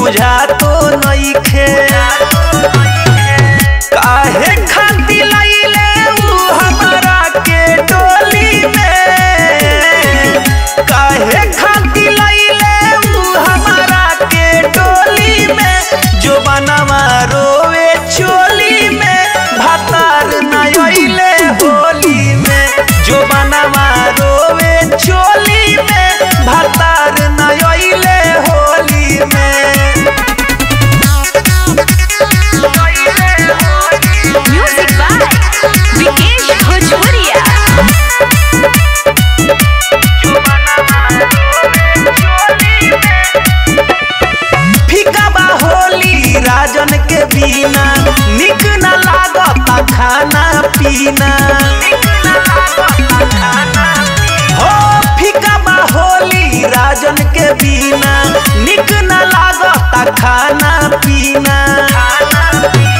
बुझा तो नइखे काहे खातिर लइले उ हमरा के डोली में काहे खातिर लइले उ हमरा के डोली में जो बनवा रोवे चोली में भातार न अइले होली में जो बनवा रोवे चोली में भातार न अइले होली में म्यूजिक बाय विकेश भोजपुरिया फीका बा होली राजन के बिना निक न लागता खाना पीना हो फीका बा होली राजन के बिना निक न लागता खाना पीना